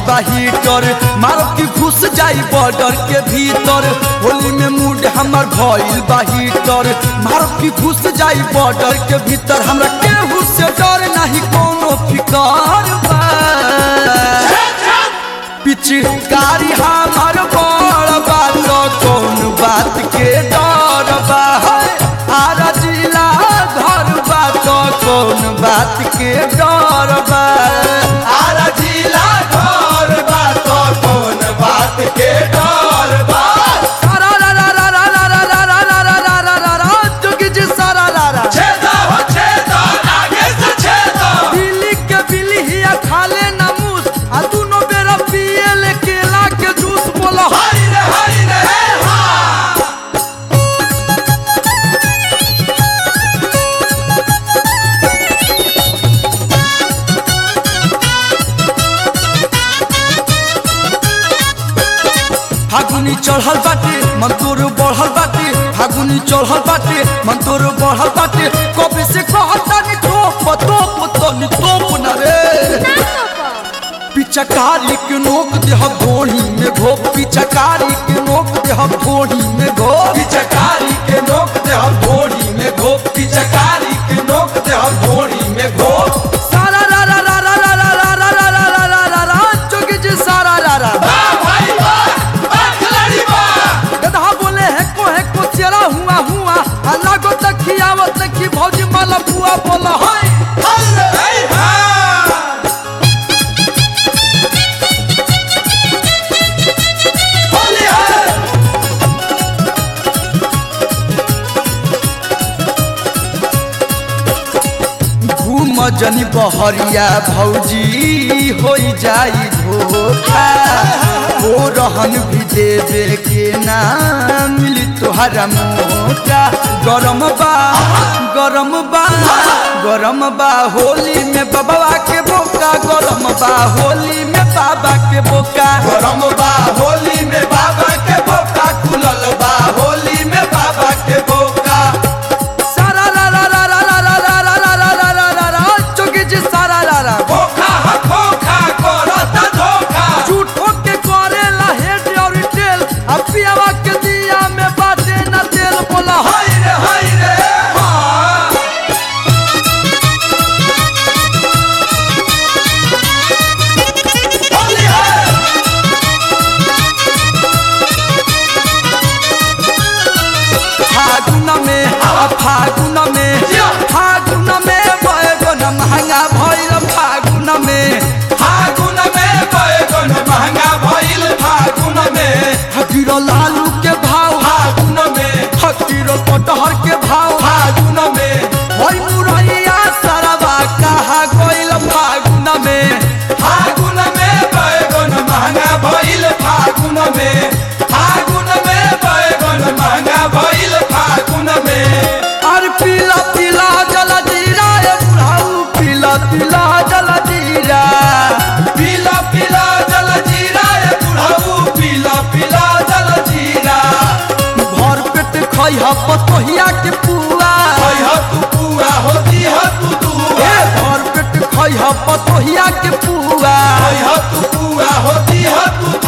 बा हीटर मारब की घुस जाई बॉर्डर के भीतर होली में मूड हमर भइल बा हीटर मारब की घुस जाई बॉर्डर के भीतर हमरा केहू से डर नहीं कोनो फिकर बा पिचकारी हमर बड़ बात कौन बात के डर बा आरा जिला घर बात कौन बात के डर बा आरा जिला घर बात कौन बात के डर बा सारा रा रा रा रा रा रा रा रा रा रा रा रा रा रा जोगी जी सारा रा रा छेदा हो छेदा आगे से छेदा बिल्ली के बिल्ली हिया खाले ना मूस आ दुनो बेरा पिए ले केला के जूस बोला हरी रे हरी रे हे हा फागुनी चढ़ल बाटे मन तोर बढ़ल बाटे फागुनी चढ़ल बाटे मन तोर बढ़ल बाटे कबे से कहता नि तोप तोप तनी तोप न रे पिचकारी के नोक देह घोड़ी में घो पिचकारी के नोक देह घोड़ी में घो पिचकारी के नोक दे हम घोड़ी में घो पिचकारी के नोक दे हम घोड़ी में घो सारा रा रा रा रा रा रा रा रा रा रा रा रा रा रा जोगी जी सारा रा रा बा भाई बा बा खिलाड़ी बा गधा बोले है को है को चेरा हुआ हुआ अल्लाह को तखियावत तखी भौजी माला बुआ बोला हाय हरी रे हे हा होली है घूम जनी बहरिया भौजी हो जाई धोखा ओ रहन भी देवे के ना मिली तोहरा मोटा गरम बा गरम बा गरम बा होली में बाबा के बोका गरम बा होली में बाबा के बोका गरम बा होली में बाबा के बोका खुलल बा होली में बाबा के बोका सारा रा रा रा रा रा रा रा रा रा रा रा रा रा चौकी जी सारा रा रा खोखा ह खोखा करता धोखा झूठो के करेला हेड और टेल अब पियावा के दिया में बाटे ना तेल बोला हाय हाय रे हाय रे हा होली है फागुन में आ फागुन में फागुन में बैगन महंगा भइल फागुन में फागुन में बैगन महंगा भइल फागुन में हकीरो लालू के भाव फागुन में हकीरो कटहर के भाव फागुन में हई मुरैया सरवा कहा गइल फागुन में फागुन में बैगन महंगा भइल फागुन में फागुन में बैगन महंगा भइल फागुन में और पीला पीला जल जीरा ए बुढ़ाऊ पीला पीला जल जीरा पीला पीला जल जीरा ए बुढ़ऊ पीला पीला जल जीरा भर पेट खइह पतोहिया के पुआ कह तू पूरा होती है तू दुआ ए भर पेट खइह पतोहिया के पुआ कह तू पूरा होती है तू